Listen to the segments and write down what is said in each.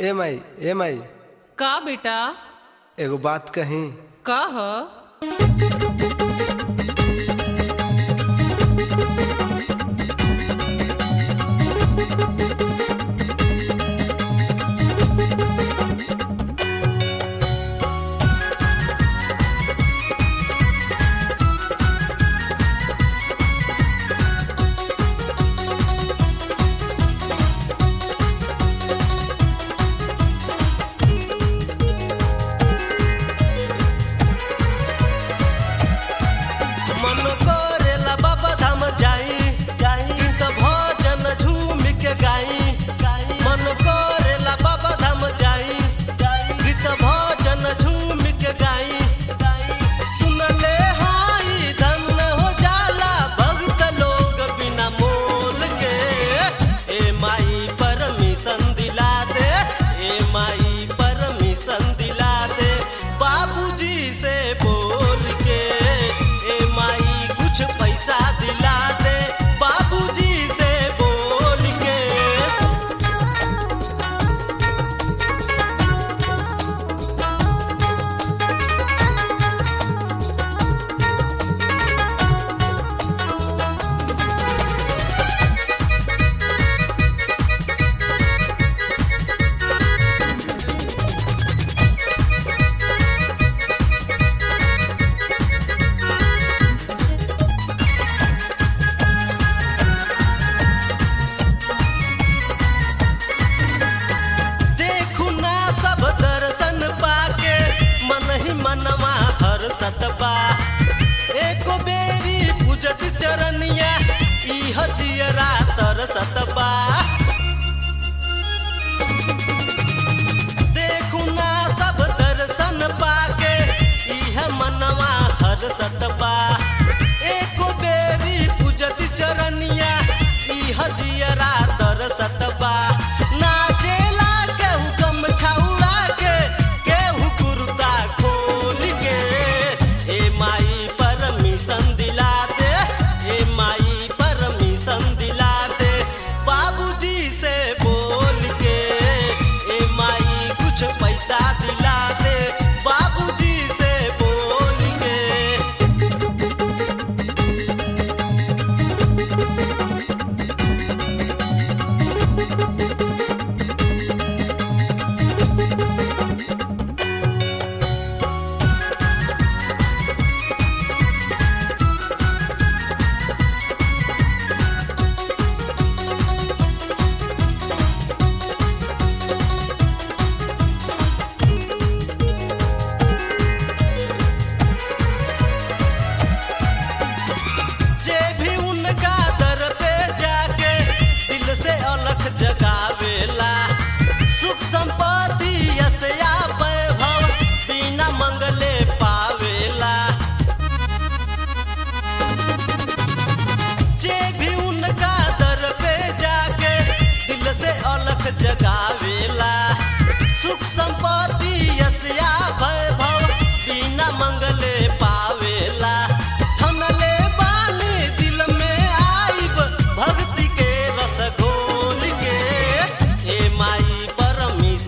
ए माई ए माई का बेटा एगो बात कही का ह मन करेला बाबा धाम जाई गीत भजन झूम के गाई मन करेला बाबा धाम जाई गीत भजन झूम के गाई सुनले हाई धन हो जाला भक्त लोग बिना मोल के ए माई परमिशन दिला दे ए माई परमिशन दिला दे बाबूजी से बोल के ए माई कुछ पैसा दिला दे बाबूजी से बोल के देखू ना सब दर्शन पाके मन ही मनवा हर सतबा एको बेरी पूजत चरनिया इह जियरा तर सतबा देखू ना सब दर्शन पाके इह मनवा हर सतबा एको बेरी पूजत चरनिया इह जियरा तर सतबा नाचेला केहू कम छौड़ा के केहू कुर्ता खोल के ए माई परमिशन दिला दे ए माई परमिशन दिला दे बाबूजी से बोल के ए माई कुछ पैसा दिला दे बाबूजी से बोल के जे भी उनका दर पे जाके दिल से अलख जगावेला सुख संपत्ति यशया वैभव बिना मंगले पावेला जे भी उनका दर पे जाके दिल से अलख जगावेला सुख संपत्ति यशया वैभव बिना मंगले पावेला थनले बानी दिल में आइब भक्ति के रस घोल के ए माई परमिशन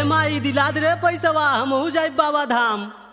माई दिला दे रे पैसवा हमहू जाई बाबा धाम